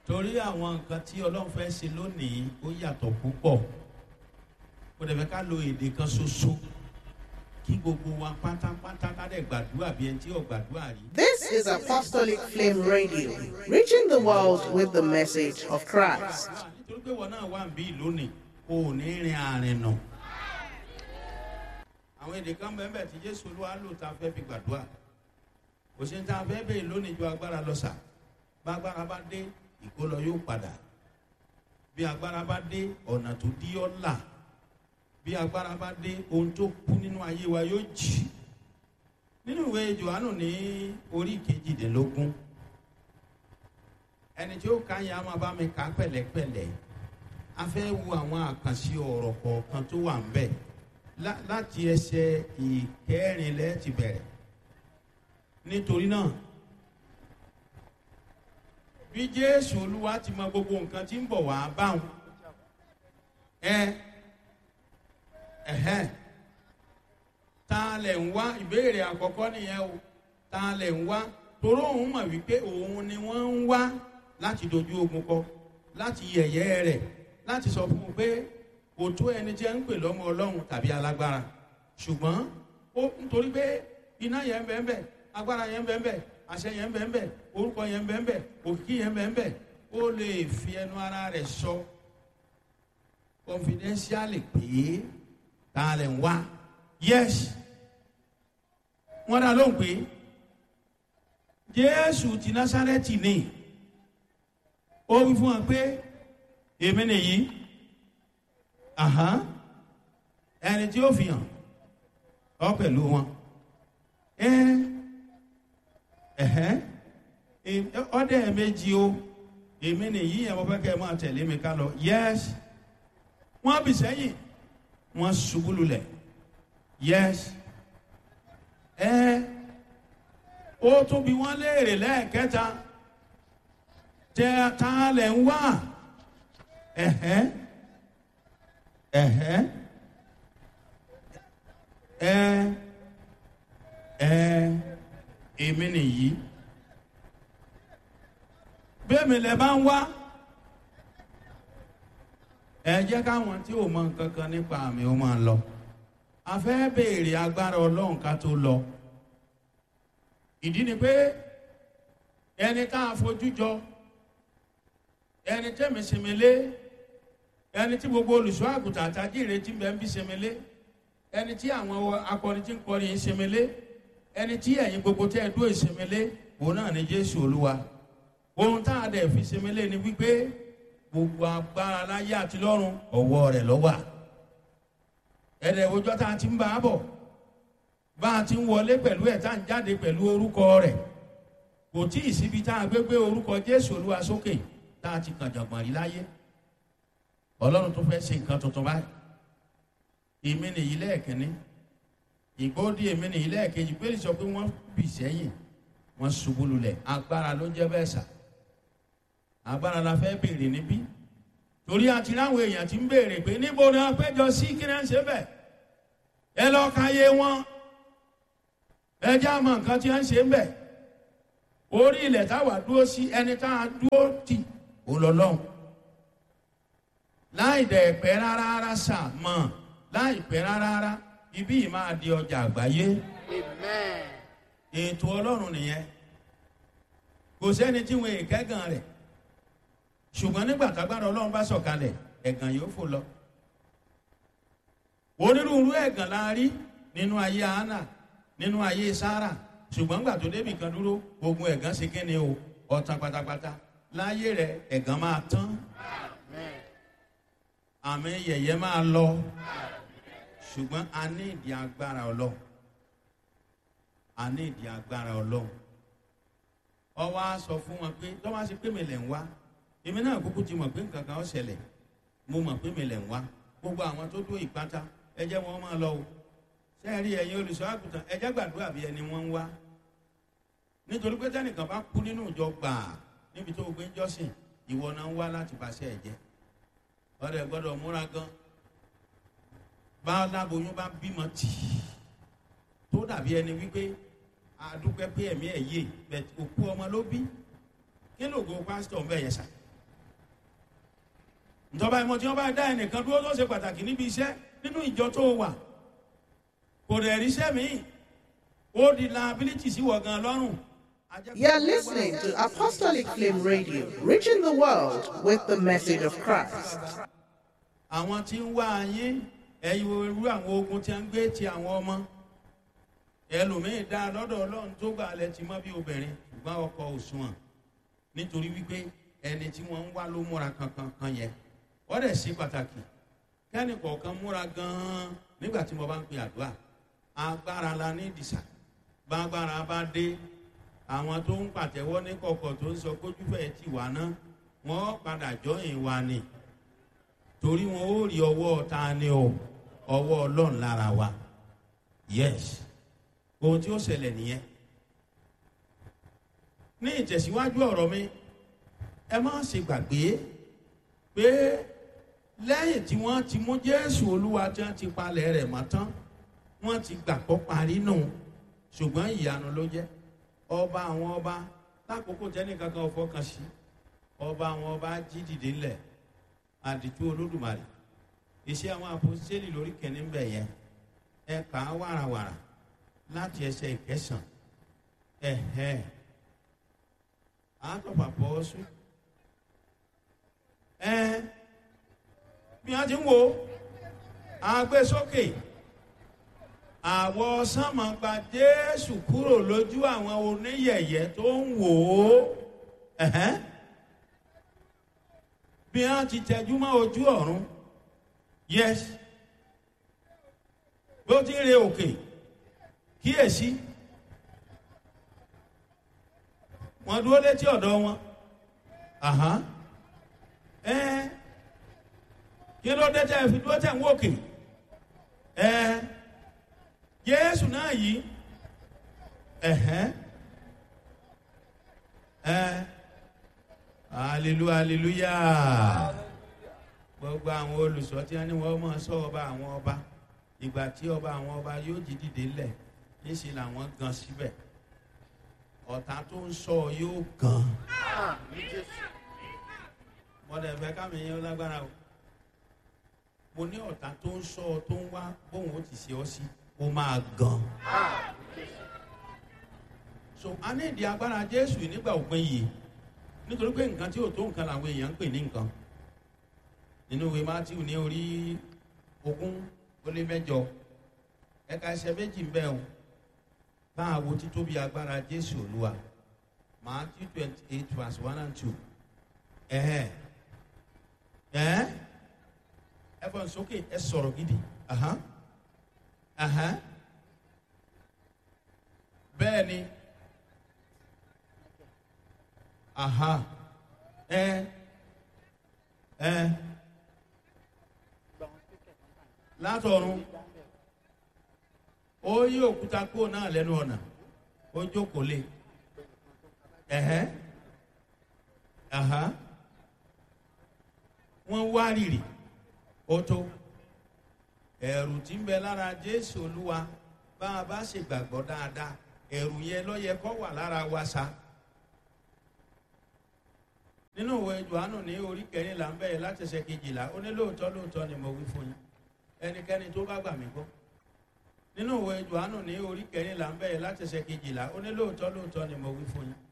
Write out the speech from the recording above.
torí àwọn nǹkan tí ọlọ́run fẹ́ ṣe lónìí ó yàtọ̀ púpọ̀ kò dẹ̀ fẹ́ ká lo èdè kan ṣoṣo kí gbogbo wa pátápátá ká dẹ̀ gbàdúrà bí ẹni tí ò gbàdúrà rí. This is Apostolic Flame Radio, reaching the world with the message of Christ. nítorí pé wọn náà wà ń bí lónìí o ò ní rin àárín nà. àwọn èdè kan bẹ́ẹ̀ bẹ́ẹ̀ tí jésù olúwa lò tá a fẹ́ fi gbàdúrà kò sí ní tá a fẹ́ bẹ́ẹ̀ lónìí ju agbára lọ sà bá agbára bá dé ìkólọ yóò padà bí agbára bá dé ọ̀nà tó dí ọ́ là bí agbára bá dé ohun tó kú nínú ayé wa yóò jì nínú ìwé johannu ní orí kejìdínlógún ẹni tí ó ka yẹn a máa bá mi kà á pẹ̀lẹ́pẹ̀lẹ́ a fẹ́ wo àwọn àkànṣe ọ̀rọ̀ kọ̀ọ̀kan tó wà ń bẹ̀ lá- láti ẹsẹ̀ ìkẹrin lẹ́ẹ̀ ti bẹ̀rẹ̀ nítorí náà bí jésù olúwa ti mọ gbogbo nǹkan tí ń bọ̀ wá báwọn ẹ ẹhẹn ta lẹ̀ ń wá ìbéèrè àkọ́kọ́ nìyẹn o ta lẹ̀ ń wá toró òun mọ̀ wípé òun ni wọ́n ń wá láti dojú ogun kọ láti yẹ̀yẹ́ rẹ̀ láti sọ fún un pé kò tó ẹni tí ẹ ń pè lọ́mọ ọlọ́run tàbí alágbára ṣùgbọ́n ó nítorí pé iná yẹn ń bẹ́ẹ̀ bẹ́ẹ̀ agbára yẹn ń bẹ́ẹ̀ bẹ́ẹ̀ àṣẹ yẹn ń bẹ́ẹ̀ bẹ́ẹ̀ orúkọ yẹn ń bẹ́ẹ̀ bẹ́ẹ̀ òkìkí yẹn ń bẹ́ẹ̀ bẹ́ẹ̀ ó lè fi ẹnu ara rẹ̀ sọ confidentially pé ta lẹ̀ ń wá yes wọ́n dá lóhùn pé jésù ti násárẹ́tì ni ó wí fún wa pé èmi nìyí àhán ẹni tí ó fi hàn ọ pẹ̀lú wọn ẹ ẹhẹ́ ọdẹ méjì o èmi nìyí yẹn mo fẹ́ kẹ́ ẹ máa tẹ̀lé mi ká lọ yes wọ́n bì sẹ́yìn wọ́n ṣubú lulẹ̀ yes ẹ ó tún bí wọ́n léèrè lẹ́ẹ̀kẹta tẹ ta lẹ̀ ń wá ẹ̀hẹ́ ẹ̀hẹ́ ẹ ẹ èmi nìyí bẹ́ẹ̀mi lẹ bá ń wá ẹ jẹ́ káwọn tí ò mọ nǹkan kan nípa àmì ó máa lọ a fẹ́ béèrè agbára ọlọ́run ká tó lọ ìdí ni pé ẹni tá a fojú jọ ẹni tẹ́mi sinmi lé ẹni tí gbogbo olùṣọ́ àgùntàn àtàjì ìrètí bẹ́ẹ̀ ń bí sinmi lé ẹni tí àwọn akọrin tí ń kọrin yìí sinmi lé ẹni tí ẹ̀yin gbogbo tẹ́ ẹ dúró ìsinmi lé òun náà ni jésù olúwa ohun tá a dẹ̀ fi sinmi lé ni wípé gbogbo agbára láyé àti lọ́run ọ̀wọ́ rẹ̀ lọ́wà ẹ̀rẹ̀ òjọ́ tá a ti ń bá a bọ̀ bá a ti ń wọlé pẹ̀lú ẹ̀ tá a ń jáde pẹ̀lú orúkọ rẹ̀ kò tí ì síbi tá a gbé gbé orúkọ jésù olúwa sókè tá a ti kàn jọ̀gbọ̀n rí láyé ọlọ́run tó fẹ́ ṣe nǹkan tuntun báyìí èmi nìyí lẹ́ẹ̀kínní ìgbóòdì èmi nìyí lẹ́ẹ̀kejì pé sọ pé wọ́n bì sẹ́yìn wọ́n ṣubú lulẹ̀ agbára ló jẹ́ bẹ́ẹ̀ sà agbára la fẹ́ béèrè níbí torí àti láwọn èèyàn ti ń béèrè pé níbo ni wọ́n péjọ sí kí náà ń ṣe bẹ́ẹ̀ ẹ lọ́ọ́ ka yé wọn ẹ já mọ nǹkan tí wọ́n ń ṣe ń bẹ̀ orí ilẹ̀ táwa dúró sí ẹni tá a dúró tì ó lọ lọ́hùn láì dẹ̀ pẹ́ rárá rárá sà mọ̀ láì pẹ́ rárá rárá ibí yìí máa di ọjà àgbáyé Amen. ètò ọlọ́run nìyẹn kò sẹ́ni tí wọn èkẹ́gàn rẹ̀ ṣùgbọ́n nígbà tágbára ọlọ́run bá sọ̀kalẹ̀ ẹ̀gàn yóò fò lọ onírúurú ẹ̀gàn la rí nínú ayé hánà nínú ayé sára ṣùgbọ́n gbà tó débì kan dúró ogun ẹ̀gàn ṣe kí ni o ọ̀tàn pátápátá láyé rẹ̀ ẹ̀gàn máa tán àmì yẹ̀yẹ́ máa lọ ṣùgbọ́n a ní ìdí agbára ọlọ́run a ní ìdí agbára ọlọ́run ọwọ́ á sọ fún wọn pé tọ́wọ́ á ṣe pé mi lẹ̀ ń wá èmi náà kúkú ti mọ̀ pé nǹkan kan ó ṣẹlẹ̀ mo mọ̀ pé mi lẹ̀ ń wá gbogbo àwọn tó dó ìpátá ẹ jẹ́ wọn máa lọ o sẹ́ẹ̀rí ẹ̀yin olùṣọ́ àgùntàn ẹ jẹ́ gbàdúrà bí ẹni wọ́n ń wá nítorí pé tẹ́nìkan bá kú nínú ìjọ gbàà níbi tó o gbé ń jọ́sìn ìwọ náà ń wá láti bàṣẹ ẹ̀ jẹ́ ọ̀rẹ́ gbọ́dọ̀ múra gan bá láboyún bá bímọ tì í tó dàbí ẹni wípé àdúpẹ́ pé ẹ̀mí ẹ̀ yé bẹ̀ òkú ọmọ ló bí kí lóògùn pásítọ̀ ń bẹ̀ yẹn sà ìjọba ìmọ̀ tí wọ́n bá dá ẹnìkan dúró tó ṣe pàtàkì níbi iṣẹ́ nínú ìjọ tó wà kò dẹ̀ ríṣẹ́ míì ó di liability sí wọ̀ gan lọ́rùn. You're listening to Apostolic Flame Radio, reaching the world with the message of Christ. àwọn tí ń wá yín ẹ̀yin irú àwọn ogun tí a ń gbé ti àwọn ọmọ ẹlòmíín dá lọ́dọ̀ ọlọ́run tó gbà lẹ ti mọ́ bí obìnrin ṣùgbọ́n ọkọ òṣùwọ̀n nítorí wípé ẹni tí wọ́n ń wá ló múra kankan kan yẹn wọ́n dẹ̀ sí pàtàkì kẹ́ni kọ̀ọ̀kan múra gan-an nígbà tí mo bá ń pe àdúrà agbára la ní ìdìsà gbàgbára bá dé àwọn tó ń pàtẹ́wọ́ ní kọ̀kọ̀ tó ń sọ kójúfẹ́ ti wà ná wọ́n padà jọyìn wa ni torí wọn ó rí ọwọ́ ta ni o ọwọ́ ọlọ́run lára wa yes ohun tí ó ṣẹlẹ̀ nìyẹn ní ìtẹ̀síwájú ọ̀rọ̀ mi ẹ má ṣe gbàgbé pé lẹ́yìn tí wọ́n ti mú jésù olúwa tí wọ́n ti palẹ̀ rẹ̀ mọ́ tán wọ́n ti gbàgbọ́ parí nù ṣùgbọ́n ìyanu ló jẹ́ ọba àwọn ọba lákòókò tẹ́nìkankan ò fọkàn sí ọba àwọn ọba jí dìde ńlẹ̀ àdìtú olódùmarè iṣẹ́ àwọn àpòsílẹ̀ lórí kẹ́ni ń bẹ̀ yẹn ẹ kà á wàràwàrà láti ẹsẹ̀ ìkẹsàn ẹ̀hẹ́ àtọ̀pà pọ̀ sùn ẹ bí wọ́n ti ń wo àgbésókè àwọ̀ sánmọ̀ gba jésù kúrò lójú àwọn oníyẹ̀yẹ́ tó ń wò ó ẹ̀hẹ́ bí wọ́n ti tẹjú mọ́ ojú ọ̀run yes bí ó ti ń re òkè kíyèsí wọ́n dúró létí ọ̀dọ̀ wọn ẹ kí ló dé tẹ́ fi dúró tẹ̀ ń wòkè ẹ jésù náà yìí ẹ̀hẹ́ ẹ hallelujah hallelujah gbogbo àwọn olùsọ tí wọn ní wọn mọ sọ ọba àwọn ọba ìgbà tí ọba àwọn ọba yóò jí dìde lẹ̀ níṣẹ́ làwọn gan síbẹ̀ ọ̀tá tó ń sọ yóò gan mọ̀dẹ̀ fẹ́ kámi yẹn lágbára o mo ní ọ̀tá tó ń sọ tó ń wá bóun ó ti ṣe ọ sí ó máa gan so a ní ìdí agbára jésù nígbà òpin yìí nítorí pé nǹkan tí ò tó nǹkan làwọn èèyàn ń pè ní nǹkan nínú ìwé matthew ní orí ogún ó lé mẹjọ ẹka ẹsẹ méjì ń bẹ o bá a wo títóbi agbára jésù olúwa matthew twenty eight verse one and two ẹhẹ ẹhẹ ẹ fọ nsókè ẹ sọrọ gidi ahan ahan bẹẹ ni aha ẹ ẹ látọ̀run ó yí òkúta kúrò náà lẹ́nu ọ̀nà ó jókòó lé ẹ̀hẹ́ àhá wọ́n wá rìrì ó tó ẹ̀rù tí ń bẹ lára jésù olúwa bá a bá ṣe gbàgbọ́ dáadáa ẹ̀rù yẹn lọ́yẹ kọ́ wà lára wa sa nínú ìwé johannu ní orí kẹrìnlá ń bẹ̀rẹ̀ láti ṣe kejìlá ó ní lóòótọ́ lóòótọ́ ni mo wí fún yín ẹnikẹ́ni tó bá gbà mí gbọ́ nínú ìwé johannu ní orí kẹrìnlá ń bẹ̀rẹ̀ láti ṣe kejìlá ó ní lóòótọ́ lóòótọ́ ni mo wí fún yín